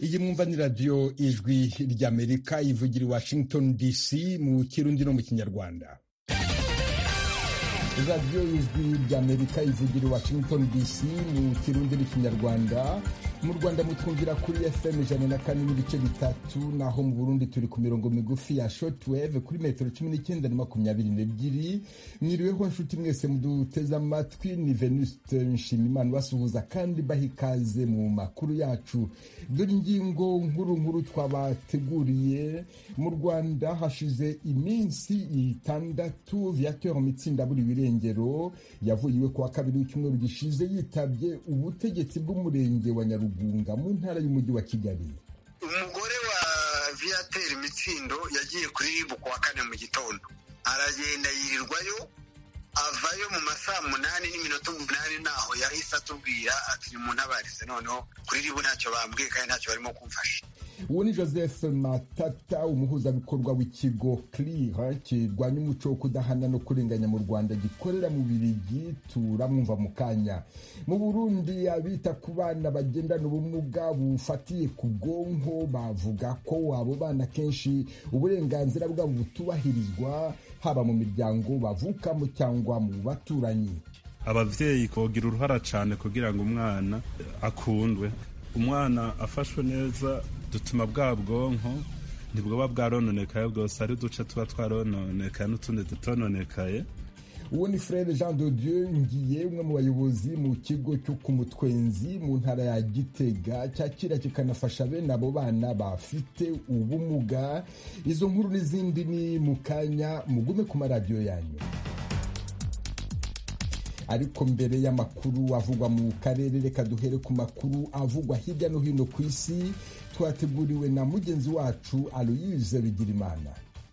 iyi mwumva ni radiyo ijwi ry'amerika ivugira i washington dc mu kirundi no mu kinyarwanda radiyo ijwi ry'amerika ivugira i washington dc mu kirundi n'ikinyarwanda mu rwanda mutwumvira kuri fm ijana na kane n'ibice bitatu naho mu burundi turi ku mirongo migufi ya shortwave kuri metero cumi n'icyenda na makumyabiri n'ebyiri mwiriweho nshuti mwese muduteze amatwi ni venuste nshimimana basuhuza kandi baha ikaze mu makuru yacu dore ingingo nkuru nkuru twabateguriye mu rwanda hashize iminsi itandatu viateur mitsinda buri birengero yavuye iwe kuwa kabiri w'icyumweru gishize yitabye ubutegetsi bw'umurenge wa nyarugunga mu ntara y'umujyi wa kigali umugore wa viateur mitsindo yagiye kuri ribu kuwa kane mu gitondo aragenda yirirwayo avayo mu masaa munani n'iminota umunani naho yahise atubwira ati nimuntabarize noneho kuri ribu ntacyo bambwiye kandi ntacyo barimo kumfasha uwo ni joseph matata umuhuzabikorwa w'ikigo clear kirwanya umuco wo kudahana no kurenganya mu rwanda gikorera mu birigi turamwumva mu kanya mu burundi abita ku bana bagendana ubumuga bufatiye ku bwonko bavuga ko abo bana kenshi uburenganzira bwabo butubahirizwa haba mu miryango bavukamo cyangwa mu baturanyi abavyeyi kogira uruhara cane kugira ngo umwana akundwe umwana afashwe neza dutuma bwa bwonko ntibwoba bwarononekaye bwose ari uduce tuba twarononekaye n'utundi dutononekaye uwo ni frere jean de dieu ngiye umwe mu bayobozi mu kigo cyo ku mutwenzi mu ntara ya gitega cyakira kikanafasha bene abo bana bafite ubumuga izo nkuru n'izindi ni mu kanya mugume ku maradiyo yanyu ariko mbere y'amakuru avugwa mu karere reka duhere ku makuru avugwa hirya no hino ku isi twateguriwe na mugenzi wacu aloyize bigirimana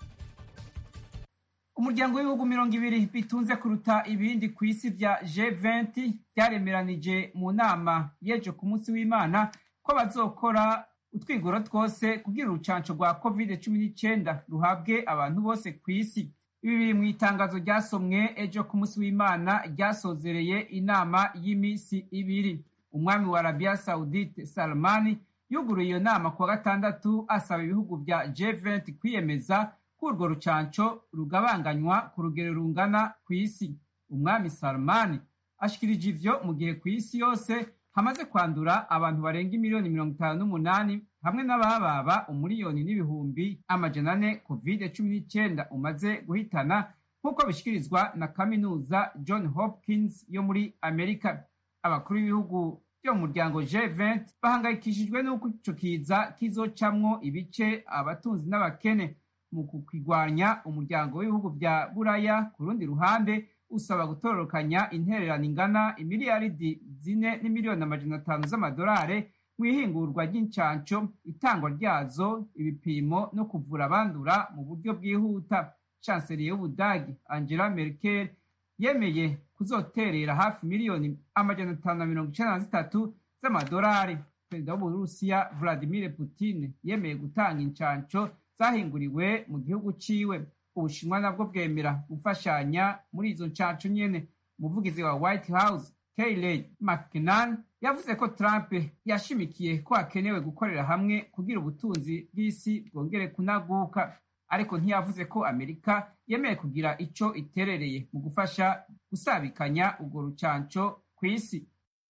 umuryango w'ibihugu mirongo ibiri bitunze kuruta ibindi ku isi bya G20 byaremeranije mu nama y'ejo ku munsi w'imana ko bazokora utwigoro twose kugira urucanco rwa covid cumi n'icyenda ruhabwe abantu bose ku isi ibi biri mu itangazo ryasomwe ejo ku munsi w'imana ryasozereye inama y'iminsi ibiri umwami wa arabiya saudite salmani yuguruye iyo nama kuwa gatandatu asaba ibihugu bya G20 kwiyemeza ko urwo rucanco rugabanganywa ku rugero rungana ku isi umwami salmani ashikirije ivyo mu gihe ku isi yose hamaze kwandura abantu barenga imiliyoni mirongo itanu n'umunani hamwe n'abababa umuriyoni n'ibihumbi amajana ane covid cumi n'icyenda umaze guhitana nk'uko bishyikirizwa na kaminuza john hopkins yo muri amerika abakuru b'ibihugu byo mu muryango G20 bahangayikishijwe n'uko ico kiza kizocamwo ibice abatunzi n'abakene mu kukigwanya umuryango w'ibihugu bya buraya ku rundi ruhande usaba gutororokanya intererano ingana imiliyaridi zine n'imiliyoni amajana atanu z'amadolari mu ihingurwa ry'incanco itangwa ryazo ibipimo no kuvura abandura mu buryo bwihuta chancelier y'ubudagi angela merkel yemeye kuzoterera hafi miliyoni amajana atanu na mirongo icenda na zitatu z'amadolari perezida w'uburusiya vladimir putin yemeye gutanga incanco zahinguriwe mu gihugu ciwe ubushinwa nabwo bwemera gufashanya muri izo ncanco nyene umuvugizi wa white house Kayleigh McKinnon yavuze ko Trump yashimikiye ko hakenewe gukorera hamwe kugira ubutunzi bw'isi bwongere kunaguka ariko ntiyavuze ko Amerika yemeye kugira ico iterereye mu gufasha gusabikanya urwo rucanco ku isi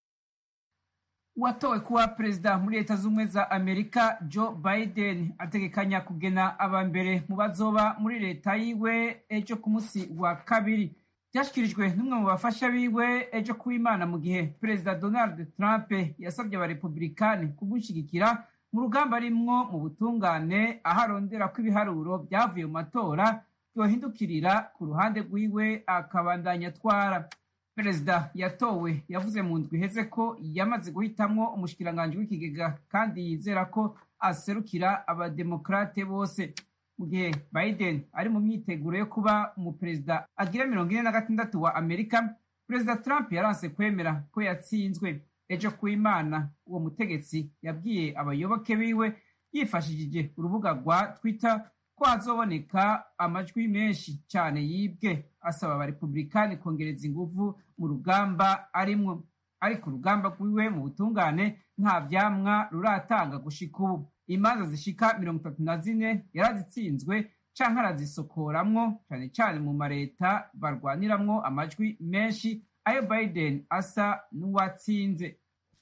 uwatowe kuba perezida muri leta z'ubumwe za amerika joe biden ategekanya kugena aba mbere mu bazoba muri leta yiwe ejo ku munsi wa kabiri byashyikirijwe n'umwe mu bafasha biwe ejo kuw'imana mu gihe perezida donald trump yasabye abarepublikani kumushyigikira mu rugamba arimwo mu butungane aho arondera ko ibiharuro byavuye mu matora byohindukirira ku ruhande rwiwe akabandanya atwara perezida yatowe yavuze mu ndwi iheze ko yamaze guhitamwo umushikiranganji w'ikigega kandi yizera ko aserukira abademokrate bose mu gihe biden ari mu myiteguro yo kuba umuperezida agira mirongo ine na gatandatu wa amerika perezida trump yaranse kwemera ko yatsinzwe ejo ku imana uwo mutegetsi yabwiye abayoboke biwe yifashishije urubuga rwa twitter ko hazoboneka amajwi menshi cyane yibwe asaba abarepublikani kongereza inguvu mu rugamba arimwo ariko urugamba rwiwe mu butungane nta vyamwa ruratanga gushika ubu imanza zishika mirongo itatu na zine yarazitsinzwe canke arazisokoramwo cane cane mu mareta barwaniramwo amajwi menshi ayo biden asa n'uwatsinze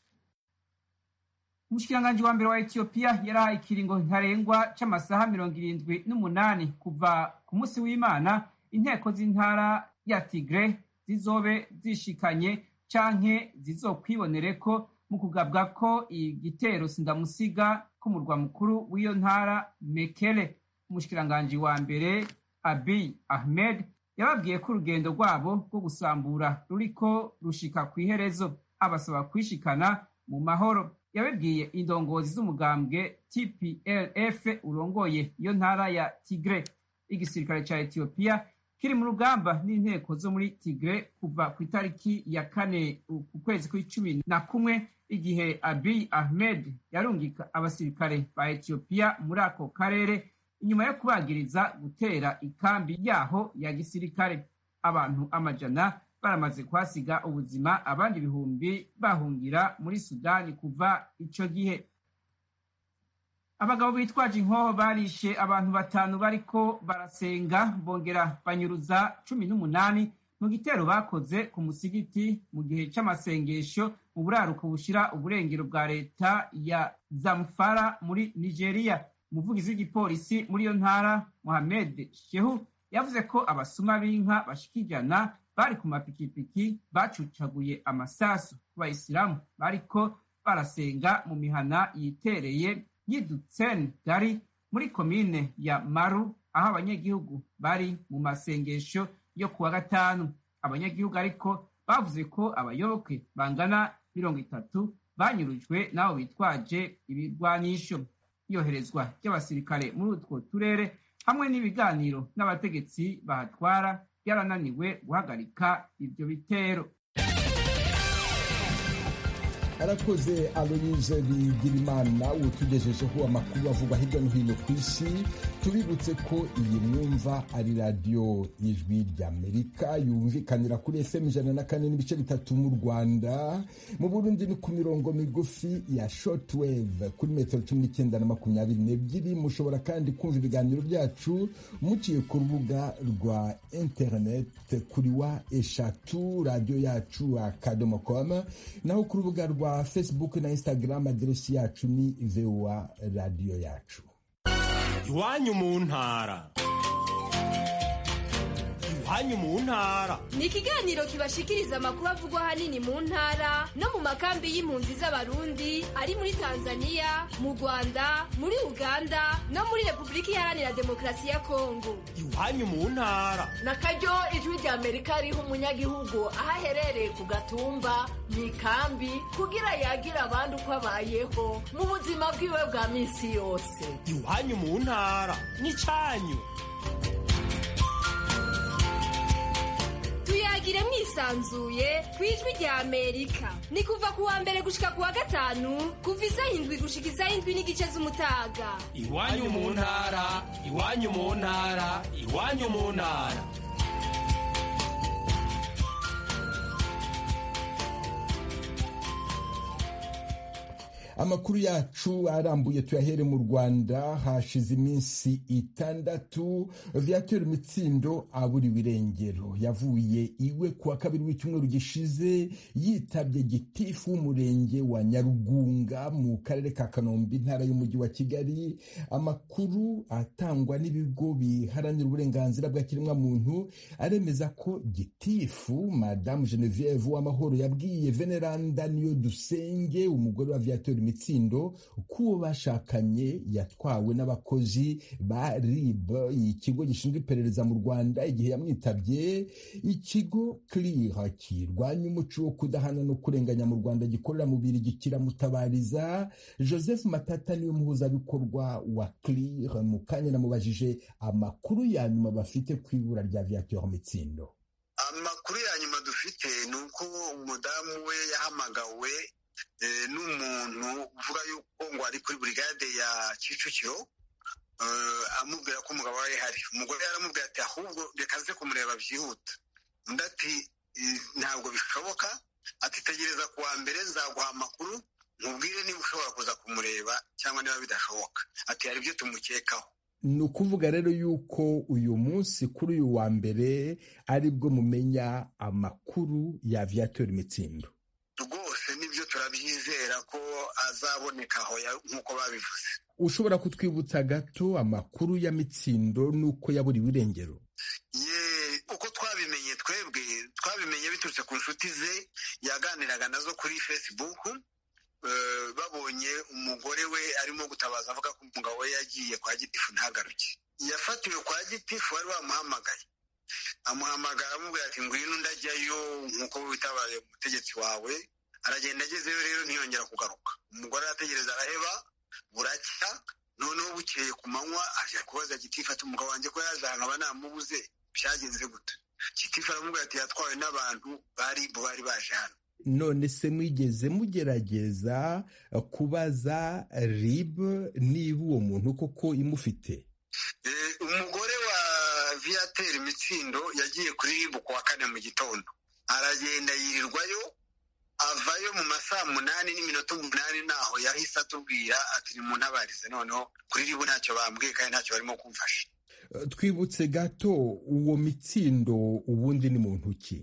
umushikiranganji wa mbere wa etiyopiya yarahaye ikiringo ntarengwa c'amasaha mirongo irindwi n'umunani kuva ku munsi w'imana inteko z'intara ya tigre zizobe zishikanye canke zizokwibonereko mu kugabwa ko igitero sindamusiga k'umurwa mukuru w'iyo ntara mekele umushikiranganji wa mbere abiy ahmed yababwiye ko urugendo rwabo rwo gusambura ruriko rushika kw'iherezo abasaba kwishikana mu mahoro yabibwiye indongozi z'umugambwe tplf urongoye iyo ntara ya tigre igisirikare ca etiyopiya kiri mu rugamba n'inteko zo muri tigre kuva ku itariki ya kane ku kwezi kw'icumi na kumwe igihe abiy ahmed yarungika abasirikare ba etiyopiya muri ako karere inyuma yo kubagiriza gutera ikambi yaho ya gisirikare abantu amajana baramaze kuhasiga ubuzima abandi ibihumbi bahungira muri sudani kuva ico gihe abagabo bitwaje inkoho barishe abantu batanu bariko barasenga bongera banyuruza cumi n'umunani mu gitero bakoze ku musigiti mu gihe c'amasengesho mu buraruko bushira uburengero bwa leta ya zamfara muri nigeria umuvugizi w'igipolisi muri iyo ntara mohamed shehu yavuze ko abasuma b'inka bashika ijana bari ku mapikipiki bacucaguye amasasu ku bayisilamu bariko barasenga mu mihana yitereye y'idutsen gari muri komine ya maru aho abanyagihugu bari mu masengesho yo kuwa gatanu abanyagihugu ariko bavuze ko abayoboke bangana mirongo itatu banyurujwe n'abo bitwaje ibirwanisho iyoherezwa ry'abasirikare muri utwo turere hamwe n'ibiganiro n'abategetsi bahatwara byarananiwe guhagarika ibyo bitero arakoze aloyize bigirimana utugejejeho amakuru avugwa hirya no hino ku isi tubibutse ko iyi mwumva ari radiyo y'ijwi ry'amerika yumvikanira kuri fm ijana na kane n'ibice bitatu mu rwanda mu burundi ni ku mirongo migufi ya shortwave kuri metero cumi n'icyenda na makumyabiri n'ebyiri mushobora kandi kumva ibiganiro byacu muciye ku rubuga rwa interineti kuri wa eshatu radiyo yacu akadomo komu naho ku rubuga rwa facebook na instagram aderesi yacu ni voa radiyo yacu iwanyu mu ntara iwanyu mu ntara ni ikiganiro kibashikiriza amakuru avugwa ahanini mu ntara no mu makambi y'impunzi z'abarundi ari muri tanzania mu rwanda muri uganda no muri repubulika iharanira demokarasi ya kongo iwanyu mu ntara na karyo ijwi rya amerika riha umunyagihugu aho aherereye ku gatumba mu ikambi kugira yagire abandi uko abayeho mu buzima bwiwe bwa minsi yose iwanyu mu ntara n'icyanyu tuyagire mwisanzuye ku ijwi rya amerika ni kuva ku wa mbere gushika ku wa gatanu kuva isaha indwi gushika isaha indwi n'igice z'umutaga iwanyu mu ntara iwanyu mu ntara iwanyu mu ntara amakuru yacu arambuye tuyahere mu rwanda hashize iminsi itandatu viateur mitsindo aburiwe irengero yavuye iwe kuwa kabiri w'icyumweru gishize yitabye gitifu w'umurenge wa nyarugunga mu karere ka kanombe intara y'umujyi wa kigali amakuru atangwa n'ibigo biharanira uburenganzira bwa kiremwamuntu aremeza ko gitifu madamu genevieve w'amahoro yabwiye veneranda niyo dusenge umugore wa viateur mitsindo k'uwo bashakanye yatwawe n'abakozi ba rib ikigo gishinzwe iperereza mu rwanda igihe yamwitabye ikigo clear kirwanya umuco wo kudahana no kurenganya mu rwanda gikorera mu birigi kiramutabariza joseph matata niwe muhuzabikorwa wa clear mu kanya namubajije amakuru ya nyuma bafite ku ibura rya viateur mitsindo amakuru ya nyuma dufite ni uko umudamu we yahamagawe n'umuntu uvuga yuko ngo ari kuri burigade ya kicukiro amubwira ko umugabo we hari umugore yaramubwira ati ahubwo reka nze kumureba byihuta undi ati ntabwo bishoboka ati tegereza ku wa mbere nzaguha amakuru nkubwire niba ushobora kuza kumureba cyangwa niba bidashoboka ati hari ibyo tumukekaho ni ukuvuga rero yuko uyu munsi kuri uyu wa mbere aribwo mumenya amakuru ya viateur mitsindo rwose nibyo turabyizera ko azaboneka aho nk'uko babivuze ushobora kutwibutsa gato amakuru ya mitsindo n'uko yaburiwe irengero ye uko twabimenye twebwe twabimenye biturutse ku nshuti ze yaganiraga nazo kuri facebook babonye umugore we arimo gutabaza avuga ko umugabo we yagiye kwa gitifu ntagaruke yafatiwe kwa gitifu wari wamuhamagaye amuhamagara amubwira ati ngwino ndajyayo nk'uko witabaye umutegetsi wawe aragenda agezeyo rero ntiyongera kugaruka umugore arategereza araheba buracya noneho bukeye ku manywa aje kubaza gitifu ati umugabo wanjye ko yaje ahantu aba namubuze byagenze gute gitifu aramubwira ati yatwawe n'abantu bari bari baje hano none se mwigeze mugerageza kubaza rib niba uwo muntu koko imufite umugore wa viateur mitsindo yagiye kuri rib ku wa kane mu gitondo aragenda yirirwayo avayo mu masaa munani n'iminota umunani naho yahise atubwira ati ni mu ntabarize noneho kuri ribu ntacyo bambwiye kandi ntacyo barimo kumfasha twibutse gato uwo mitsindo ubundi ni muntu ki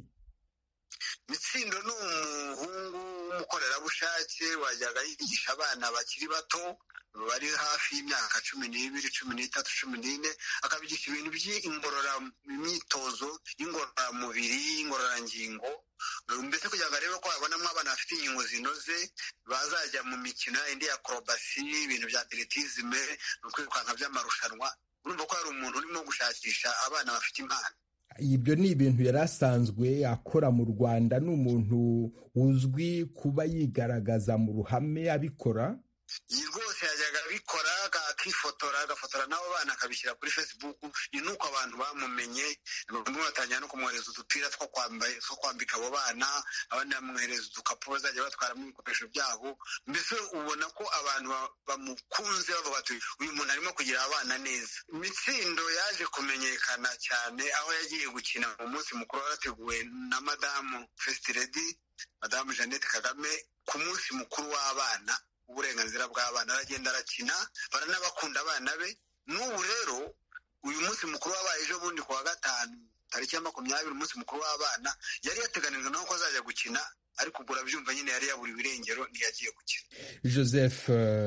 mitsindo ni umuhungu w'umukorerabushake wajyaga yigisha abana bakiri bato bari hafi y'imyaka cumi n'ibiri cumi n'itatu cumi n'ine akabigisha ibintu by'imyitozo y'ingororamubiri y'ingororangingo mbese kugira ngo arebe ko babonamo abana bafite inkingo zinoze bazajya mu mikino indi ya korobasi ibintu bya atletisme kwirukanka by'amarushanwa urumva ko hari umuntu urimo gushakisha abana bafite impano ibyo ni ibintu yari asanzwe akora mu rwanda ni umuntu uzwi kuba yigaragaza mu ruhame abikora iyi rwose yajyaga abikora akifotora agafotora n'abo bana akabishyira kuri facebook ni nuko abantu bamumenye bamwe batangira no kumwohereza udupira two kwambika abo bana abandi bamwohereza udukapu bazajya batwaramo ibikoresho byabo mbese ubona ko abantu bamukunze bavuga bati uyu muntu arimo kugira abana neza imitsindo yaje kumenyekana cyane aho yagiye gukina mu munsi mukuru warateguwe na madamu fesiti redi madamu jeannette kagame ku munsi mukuru w'abana uburenganzira bw'abana aragenda arakina baranabakunda abana be n'ubu rero uyu munsi mukuru wabaye ejo bundi ku wa gatanu tariki ya makumyabiri umunsi mukuru w'abana yari yateganijwe naho ko azajya gukina ariko ubwo urabyumva nyine yari yaburiwe irengero ntiyagiye gukina joseph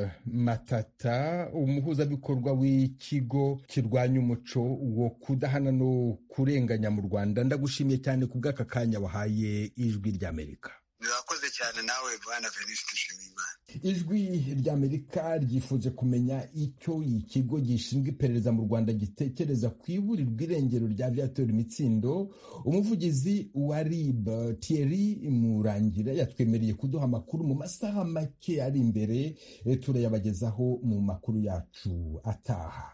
matata umuhuzabikorwa w'ikigo kirwanya umuco wo kudahana no kurenganya mu rwanda ndagushimiye cyane ku bw'aka kanya wahaye ijwi ry'amerika murakoze cyane nawe bwana venuste nshimiyimana ijwi ry'amerika ryifuje kumenya icyo ikigo gishinzwe iperereza mu rwanda gitekereza ku iburirwa irengero rya viateur mitsindo umuvugizi wa rib thierry murangira yatwemereye kuduha amakuru mu masaha make ari imbere turayabagezaho mu makuru yacu ataha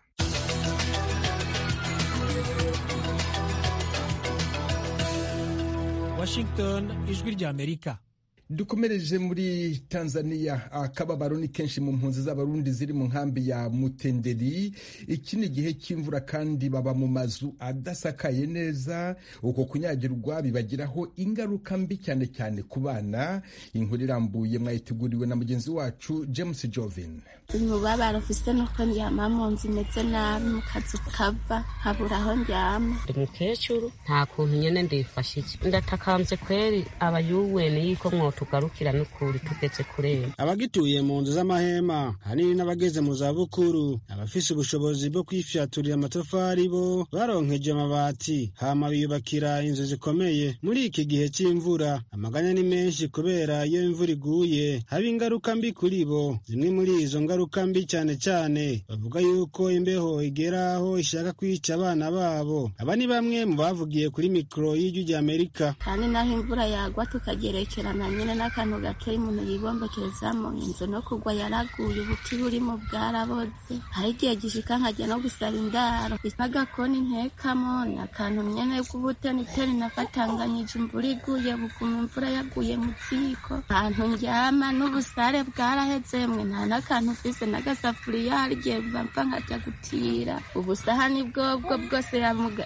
Washington ijwi ry'Amerika dukomereje muri tanzania akababaro ni kenshi mu mpunzi z'abarundi ziri mu nkambi ya mutenderi iki ni igihe cy'imvura kandi baba mu mazu adasakaye neza uko kunyagirwa bibagiraho ingaruka mbi cyane cyane ku bana inkuru irambuye mwayiteguriwe na mugenzi wacu james jovin umubabaro ufise nuko ndyama mu nzu imeze nabi mu kazu kava nkabura aho ndyama ndi mukecuru nta kuntu nyene ndifashe iki ndatakamvye kweri abayuweni yuko mwotugarukira n'ukuri tugeze kureba abagituye mu nzu z'amahema hanini n'abageze mu zabukuru abafise ubushobozi bwo kwifyaturira amatafari bo baronkeje amabati hama biyubakira inzu zikomeye muri iki gihe c'imvura amaganya ni menshi kubera iyo imvura iguye haba ingaruka mbi kuri bo zimwe muri izo ngaruka mbi cyane cyane bavuga yuko imbeho igera aho ishaka kwica abana babo aba ni bamwe mu bavugiye kuri mikoro y'ijwi ry'amerika kandi naho imvura yagwa tukagerekerana nyine n'akantu gatoya umuntu yibombekerezamo inzu no kugwa yaraguye ubuti burimo bwaraboze hari igihe gishika nkajya no gusaba indaro n'agakoni ntekamo ni akantu nyene k'ubuteniteni nafatanganyije imvura iguye buguma imvura yaguye mu ziko ahantu ndyama n'ubusare bwaraheze mwe nta n'akantu mfise n'agasafuriya hari igihe bamva nkajya gutira ubusahani bwobwo bwose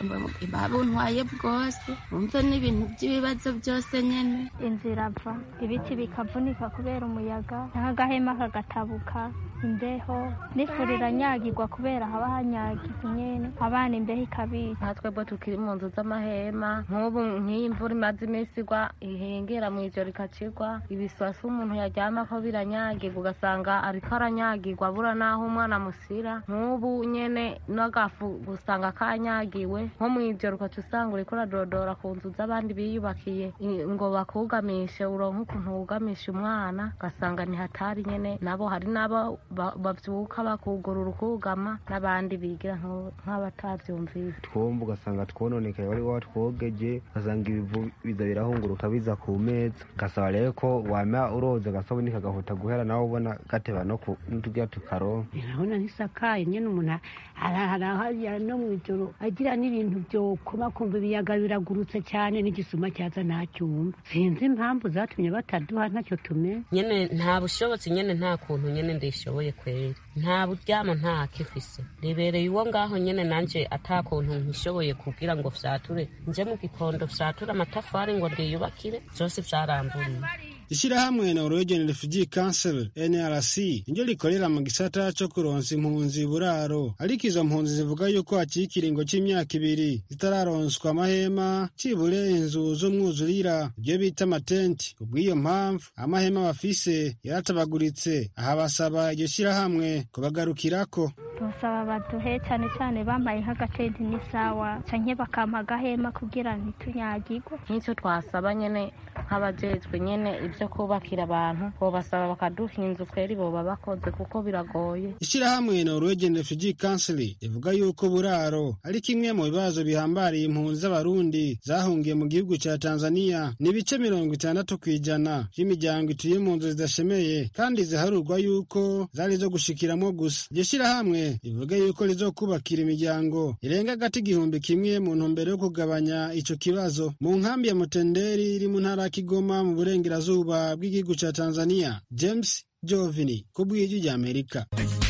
babuntwaye bwose wumve n'ibintu by'ibibazo byose nyene inzira ava ibiti bikavunika kubera umuyaga n'agahema kagatabuka imbeho n'ifuri iranyagirwa kubera haba hanyagiza nyene abana imbeho ikabica nka twebwe tukiri mu nzu z'amahema nk'ubu nk'iyi mvura imaze iminsi igwa ihengera mu ijoro ikacigwa ibiswasi umuntu yaryamako biranyagirwa ugasanga ariko aranyagirwa abura n'aho umwana amusira nk'ubu nyene n'agafu gusanga kanyagiwe nko mu ijoro ukaca usanga uriko uradodora ku nzu z'abandi biyubakiye ngo bakugamishe uronke ukuntu wugamisha umwana ugasanga ni hatari nyene nabo hari n'abo bavyuka bakugurura ukugama n'abandi bigira nk'abatavyumvise twumva ugasanga twononekaye wari watwogeje ugasanga ibivu biza birahunguruka biza ku meza ugasaba rero ko wama uroza agasabuni kagahuta guhera nawe ubona gateba no turya tukaronka urabona ntisakaye nyene umuntu arahara no mw'ijoro agira n'ibintu vyokoma kumva ibiyaga biragurutse cyane n'igisuma cyaza ntacyumva sinzi impamvu zatumye bataduha ntacyo tumenye nyene nta bushobotsi nyene nta kuntu nyene ndishoboye kweri nta buryamo nta kifise ribereye uwo ngaho nyene nanje ata kuntu nkishoboye kugira ngo vyature nje mu gikondo vyature amatafari ngo ndiyubakire vyose vyaramburiye ishyirahamwe Norwegian Refugee Council NRC niryo rikorera mu gisata co kuronsa impunzi buraro ariko izo mpunzi zivuga yuko hakiri ikiringo c'imyaka ibiri zitararonswa amahema cibure inzu z'umwuzurira ibyo bita amatenti kubw'iyo mpamvu amahema bafise yaratabaguritse aha basaba iryo shyirahamwe kubagarukirako basaba baduhe cyane cyane bambaye nk'agatenti n'isawa canke bakampa agahema kugira ntitunyagirwe nk'icyo twasaba nyene nk'abajejwe nyene ibyo kubakira abantu bobasaba bakaduha inzu kweri boba bakoze kuko biragoye ishyirahamwe Norwegian Refugee Council rivuga yuko buraro ari kimwe mu bibazo bihambariye impunzi z'abarundi zahungiye mu gihugu ca Tanzania ni ibice mirongo itandatu kw'ijana by'imiryango ituye mu nzu zidashemeye kandi ziharurwa yuko zari zo gushikiramwo gusa iryo shyirahamwe rivuga yuko rizokubakira imiryango irenga agati igihumbi kimwe mu ntumbero yo kugabanya ico kibazo mu nkambi ya Mutenderi iri mu ntara ya Kigoma mu burengerazuba bw'igihugu ca Tanzania James Jovini ku bw'ijwi rya Amerika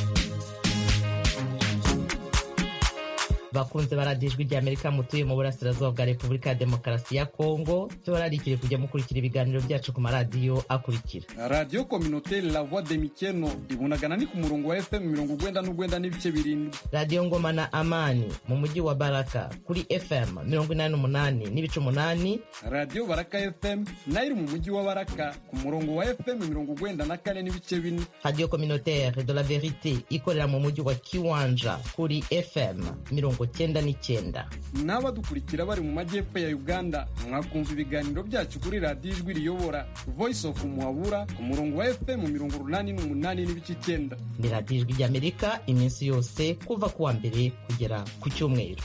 bakunze baradijwe rya amerika mutuye mu burasirazuba bwa repubulika ya demokarasi ya kongo tubararikire kujya mukurikira ibiganiro byacu ku maradiyo akurikira radiyo kominoteri la voix de mikeno ibunagana ni ku murongo wa fm mirongo ugwenda n'ugwenda n'ibice birindwi radiyo ngoma na amani mu mujyi wa baraka kuri fm mirongo inani n'umunani n'ibice umunani radiyo baraka fm nayo iri mu mujyi wa baraka ku murongo wa fm mirongo ugwenda na kane n'ibice bine radiyo kominoteri de la verite ikorera mu mujyi wa kiwanja kuri fm mirongo cyenda n'icyenda n'abadukurikira bari mu majyepfo ya uganda mwakumva ibiganiro byacu kuri radiyo ijwi riyobora voice of muhabura ku murongo wa fm mirongo urunani n'umunani n'ibice icyenda ni radiyo ijwi ry'amerika iminsi yose kuva ku wa mbere kugera ku cyumweru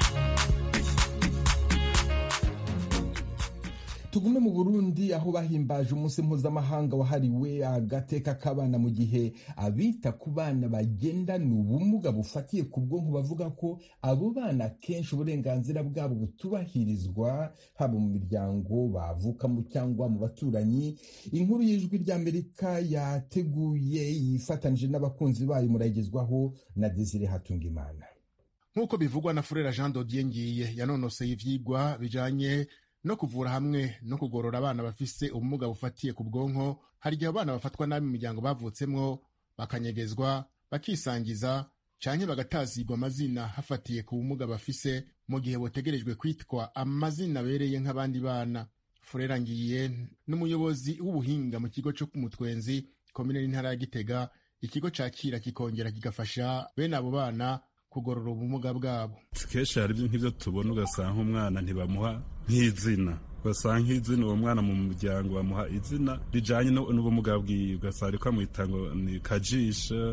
tugume mu burundi aho bahimbaje umunsi mpuzamahanga wahariwe agateka k'abana mu gihe abita ku bana bagendana ubumuga bufatiye ku bwonko bavuga ko abo bana kenshi uburenganzira bwabo butubahirizwa haba mu miryango bavukamo cyangwa mu baturanyi inkuru y'ijwi ry'amerika yateguye yifatanije n'abakunzi bayo murayigezwaho na desire hatungimana nk'uko bivugwa na furera jean dodier ngiye yanonoseye ivyigwa bijanye no kuvura hamwe no kugorora abana bafise ubumuga bufatiye ku bwonko hari igihe abana bafatwa nabi mu miryango bavutsemwo bakanyegezwa bakisangiza canke bagatazigwa amazina hafatiye ku bumuga bafise mu gihe botegerejwe kwitwa amazina abereye nk'abandi bana furera ngiye n'umuyobozi w'ubuhinga mu kigo co kumutwenzi komine n'intara ya gitega ikigo cakira kikongera kigafasha bene abo bana kugorora ubumuga bwabo kenshi hari nk'ibyo tubona ugasanga nk'umwana ntibamuha nk'izina ugasanga nk'izina uwo mwana mu muryango bamuha izina rijanye n'ubumuga bwiwe ugasanga ariko amwita ngo ni kajisha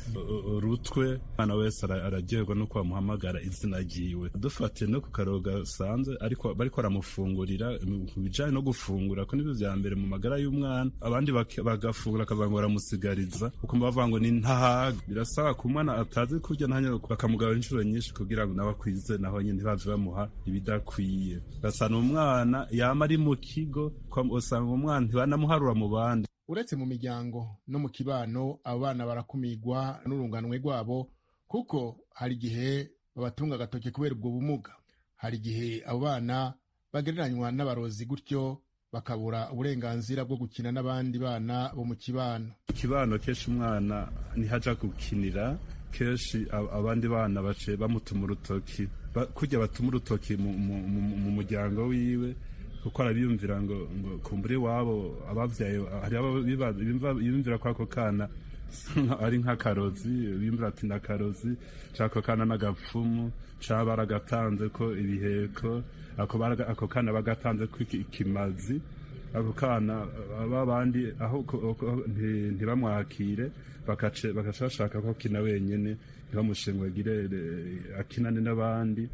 urutwe umwana wese araryoherwa nuko bamuhamagara izina ryiwe dufatiye no ku karogo gasanzwe ariko bariko baramufungurira mu bijanye no gufungura ko nivyo vya mbere mu magara y'umwana abandi bagafungura akavuga ngo baramusigariza ukumva bavuga ngo ni ntahaga birasaba ku mwana atazi kurya ntanya bakamugabura inshuro nyinshi kugira ngo nawe akwize naho nyine ntibave bamuha ibidakwiye ugasanga umwana yama ari mu kigo usanga umwana ntibanamuharura mu bandi uretse mu miryango no mu kibano abo bana barakumigwa n'urunganwe rwabo kuko hari igihe babatunga agatoki kubera ubwo bumuga hari igihe abo bana bagereranywa n'abarozi gutyo bakabura uburenganzira bwo gukina n'abandi bana bo mu kibano ikibano kenshi umwana ntihaja gukinira kenshi abandi bana bace bamutuma urutoki kujya batuma urutoki mu muryango wiwe kuko arabiyumvira ngo ngo kumbure iwabo ababyaye hari abo biyumvira ko ako kana ari nk'akarozi biyumvira ati n'akarozi cyangwa ako kana n'agapfumu cyangwa baragatanze ko ibiheko ako kana bagatanze ko ikimazi ako kana babandi aho ntibamwakire bagaca bashaka ko akina wenyine ntibamushengwagire akinane n'abandi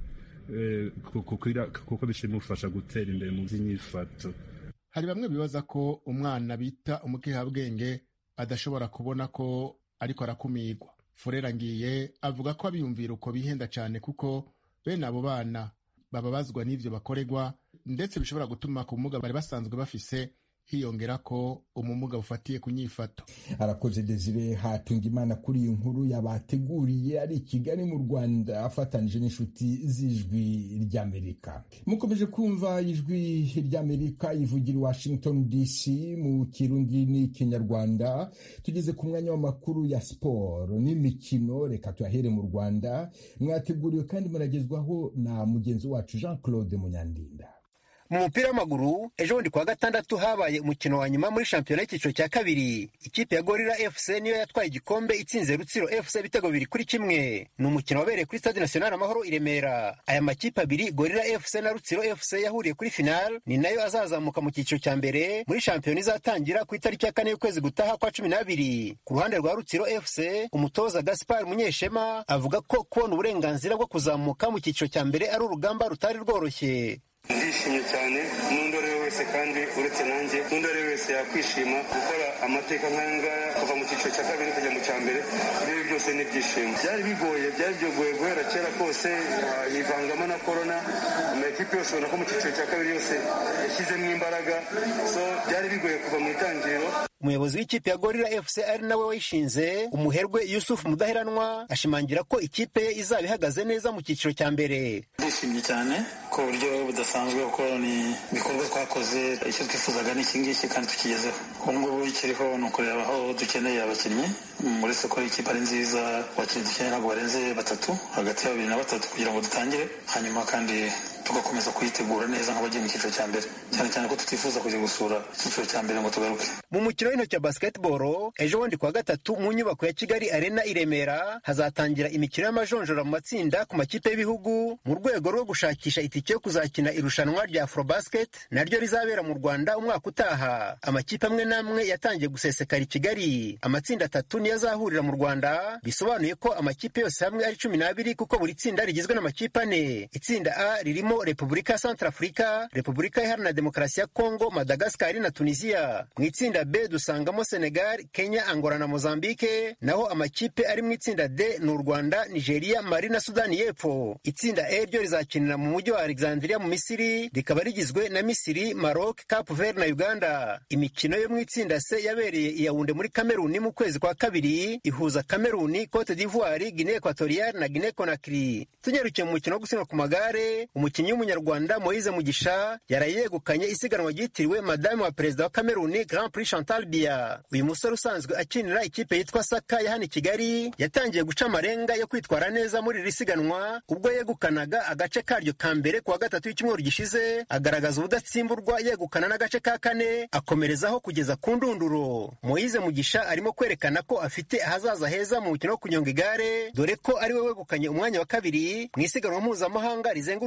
kuko bishimufasha gutera imbere mu by'inyifato hari bamwe bibaza ko umwana bita umukehabwenge adashobora kubona ko ariko arakumirwa furera ngiye avuga ko abiyumvira uko bihenda cyane kuko bene abo bana bababazwa n'ivyo bakorerwa ndetse bishobora gutuma ku bumuga bari basanzwe bafise hiyongera ko umumuga bufatiye ku nyifato arakoze desire hatunga imana kuri iyi nkuru yabateguriye ari i kigali mu rwanda afatanije n'inshuti z'ijwi ry'amerika mukomeje kumva ijwi ry'amerika ivugira i washington dc mu kirundi n'ikinyarwanda tugeze ku mwanya w'amakuru ya siporo n'imikino reka tuyahere mu rwanda mwateguriwe kandi muragezwaho na mugenzi wacu jean claude munyandinda mu mupira w'amaguru ejo bundi kuwa gatandatu habaye umukino wa nyuma muri shampiyona y'icyiciro cya kabiri ikipe ya gorira fc niyo yatwaye igikombe itsinze rutsiro fc ibitego bibiri kuri kimwe ni umukino wabereye kuri stade national amahoro i remera aya makipe abiri gorira fc na rutsiro fc yahuriye kuri final ni nayo azazamuka mu cyiciro cya mbere muri shampiyona izatangira ku itariki ya kane y'ukwezi gutaha kwa cumi n'abiri ku ruhande rwa rutsiro fc umutoza gaspar munyeshema avuga ko kubona uburenganzira bwo kuzamuka mu cyiciro cya mbere ari urugamba rutari rworoshye ndishimye cyane n'undi ari we wese kandi uretse nanjye n'undi ari we wese yakwishima gukora amateka nk'aya ngaya kuva mu cyiciro cya kabiri kujya mu cya mbere ibi byose ni ibyishimo byari bigoye byari byogoye guhera kera kose yivangamo na korona amakipe yose ubona ko mu cyiciro cya kabiri yose yashyizemo imbaraga so byari bigoye kuva mu itangiriro umuyobozi w'ikipe ya gorira fc ari nawe wayishinze umuherwe yusufu mudaheranwa ashimangira ko ikipe ye izaba ihagaze neza mu cyiciro cya mbere ndishimye cyane ku buryo budasanzwe kuko ni ibikorwa twakoze icyo twifuzaga ni iki ngiki kandi tukigezeho ubu ngubu ikiriho ni ukureba aho dukeneye abakinnyi muri soko ikipe ari nziza abakinnyi dukeneye ntabwo barenze batatu hagati ya babiri na batatu kugira ngo dutangire hanyuma kandi tugakomeza kuyitegura neza nk'abagiye mu cyiciro cya mbere cyane cyane ko tutifuza kujya gusura icyiciro cya mbere ngo tugaruke mu mukino w'intoki wa basketball ejo bundi kuwa gatatu mu nyubako ya kigali arena i remera hazatangira imikino y'amajonjora mu matsinda ku makipe y'ibihugu mu rwego rwo gushakisha itike yo kuzakina irushanwa rya afrobasket naryo rizabera mu rwanda umwaka utaha amakipe amwe n'amwe yatangiye gusesekara i kigali amatsinda atatu niyo azahurira mu rwanda bisobanuye ko amakipe yose hamwe ari cumi n'abiri kuko buri tsinda rigizwe n'amakipe ane itsinda a ririmo repubulika ya santarafurika repubulika iharanira demokarasi ya kongo madagasikari na tunisiya mu itsinda b dusangamo senegal kenya angola na mozambike naho amakipe ari mu itsinda d ni u rwanda nigeria mali na sudani y'epfo itsinda e ryo rizakinira mu mujyi wa alexandria mu misiri rikaba rigizwe na misiri maroc cap vert na uganda imikino yo mu itsinda c yabereye i yawunde muri kameruni mu kwezi kwa kabiri ihuza kameruni cote d'ivoire guinee equatoriale na guinee conakry tunyarukiye mu mukino wo gusiganwa ku magare umukinnyi w'umunyarwanda moise mugisha yaraye yegukanye isiganwa ryitiriwe madame wa perezida wa kameruni grand prix chantal bia uyu musore usanzwe akinira ikipe yitwa saka ya hano i kigali yatangiye guca amarenga yo kwitwara neza muri iri siganwa ubwo yegukanaga agace karyo ka mbere kuwa gatatu w'icyumweru gishize agaragaza ubudatsimburwa yegukana n'agace ka kane akomerezaho kugeza ku ndunduro moise mugisha arimo kwerekana ko afite ahazaza heza mu mukino wo kunyonga igare dore ko ari we wegukanye umwanya wa kabiri mu isiganwa mpuzamahanga rizenguruka igihugu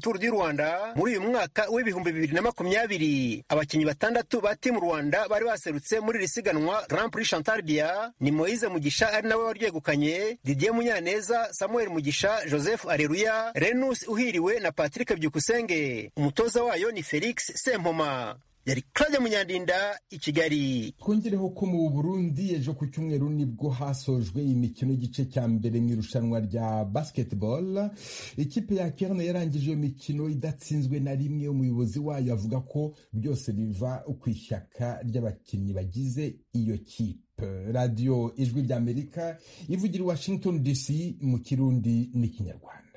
Tour du Rwanda muri uyu mwaka w'ibihumbi bibiri na makumyabiri abakinnyi batandatu ba timu Rwanda bari baserutse muri iri siganwa Grand Prix Chantal Bia ni Moise Mugisha ari nawe waryegukanye Didier Munyaneza Samuel Mugisha Joseph Areruya Renus Uhiriwe na Patrick Byukusenge umutoza wayo ni Felix Sempoma yari Claude Munyandinda i Kigali twongereho ko mu Burundi ejo ku cyumweru nibwo hasojwe imikino y'igice cya mbere mu irushanwa rya basketball ikipe ya Kerne yarangije iyo mikino idatsinzwe na rimwe umuyobozi wayo avuga ko byose biva ku ishyaka ry'abakinnyi bagize iyo kipe radiyo ijwi ry'amerika ivugira i washington dc mu kirundi n'ikinyarwanda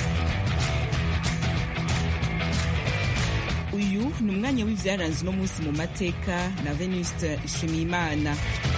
uyu ni umwanya w'ibyaranze uno munsi mu mateka na venuste nshimiyimana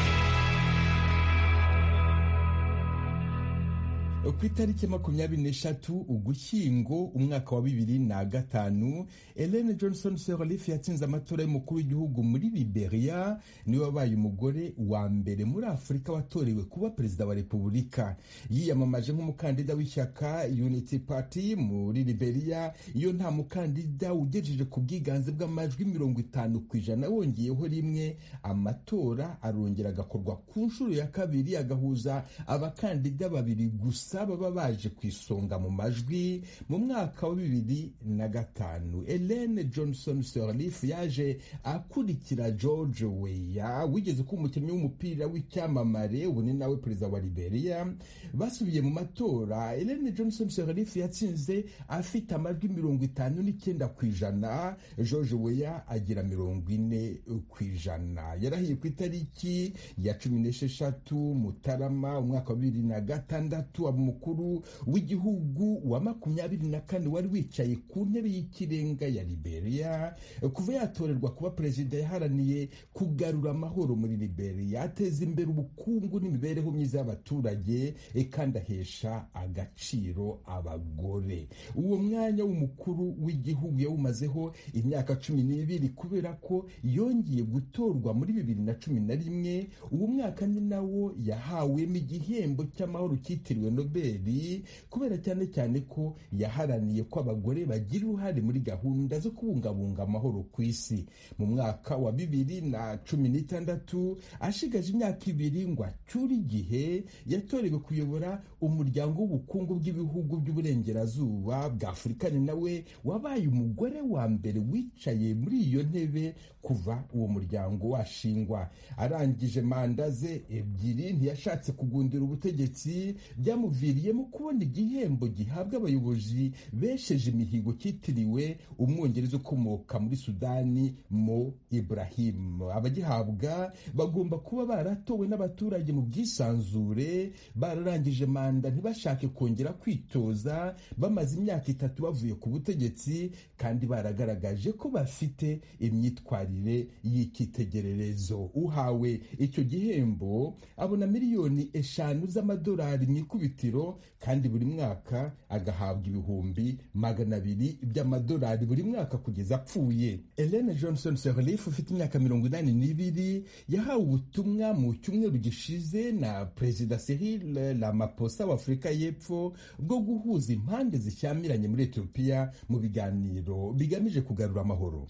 ku itariki makumyabiri n'eshatu ugushyingo umwaka wa bibiri na gatanu Ellen Johnson Sirleaf yatsinze amatora y'umukuru w'igihugu muri Liberia niwe wabaye umugore wa mbere muri Afurika watorewe kuba perezida wa repubulika yiyamamaje nk'umukandida w'ishyaka Unity Party muri Liberia iyo nta mukandida ugejeje ku bwiganze bw'amajwi mirongo itanu ku ijana wongeyeho rimwe amatora arongera agakorwa ku nshuro ya kabiri agahuza abakandida babiri gusa baba baje ku isonga mu majwi mu mwaka wa bibiri na gatanu Ellen Johnson Sirleaf yaje akurikira George Weah wigeze kuba umukinnyi w'umupira w'icyamamare ubu ni nawe perezida wa Liberia basubiye mu matora Ellen Johnson Sirleaf yatsinze afite amajwi mirongo itanu n'icyenda ku ijana George Weah agira mirongo ine ku ijana yarahiye ku itariki ya cumi n'esheshatu Mutarama umwaka wa bibiri na gatandatu umukuru w'igihugu wa makumyabiri na kane wari wicaye ku ntebe y'ikirenga ya Liberia kuva yatorerwa kuba perezida yaharaniye kugarura amahoro muri Liberia ateza imbere ubukungu n'imibereho myiza y'abaturage kandi ahesha agaciro abagore uwo mwanya w'umukuru w'igihugu yawumazeho imyaka cumi n'ibiri kubera ko yongeye gutorwa muri bibiri na cumi na rimwe uwo mwaka ni nawo yahawemo igihembo cy'amahoro cyitiriwe nobeli kubera cyane cyane ko yaharaniye ko abagore bagira uruhare muri gahunda zo kubungabunga amahoro ku isi mu mwaka wa bibiri na cumi n'itandatu ashigaje imyaka ibiri ngo acyure igihe yatorewe kuyobora umuryango w'ubukungu bw'ibihugu by'uburengerazuba bwa afurika ni nawe wabaye umugore wa mbere wicaye muri iyo ntebe kuva uwo muryango washingwa arangije manda ze ebyiri ntiyashatse kugundira ubutegetsi byamuviriyemo kubona igihembo gihabwa abayobozi besheje imihigo cyitiriwe umwongereza ukomoka muri sudani mo ibrahim abagihabwa bagomba kuba baratowe n'abaturage mu bwisanzure bararangije manda ntibashake kongera kwitoza bamaze imyaka itatu bavuye ku butegetsi kandi baragaragaje ko bafite imyitwarire y'icyitegererezo uhawe icyo gihembo abona miliyoni eshanu z'amadolari mu ikubitiro kandi buri mwaka agahabwa ibihumbi magana abiri by'amadolari buri mwaka kugeza apfuye Ellen Johnson Sirleaf ufite imyaka mirongo inani n'ibiri yahawe ubutumwa mu cyumweru gishize na perezida Cyril Ramaphosa wa Afurika y'Epfo bwo guhuza impande zishyamiranye muri Ethiopia mu biganiro bigamije kugarura amahoro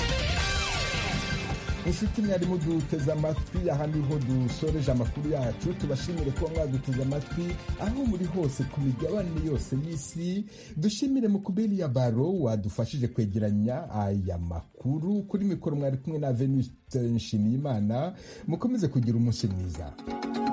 inshuti mwarimu duteze amatwi aha niho dusoreje amakuru yacu tubashimire kuba mwaduteze amatwi aho muri hose ku migabane yose y'isi dushimire mukubiri ya baro wadufashije kwegeranya aya makuru kuri mikoro mwari kumwe na venuste nshimiyimana mukomeze kugira umunsi mwiza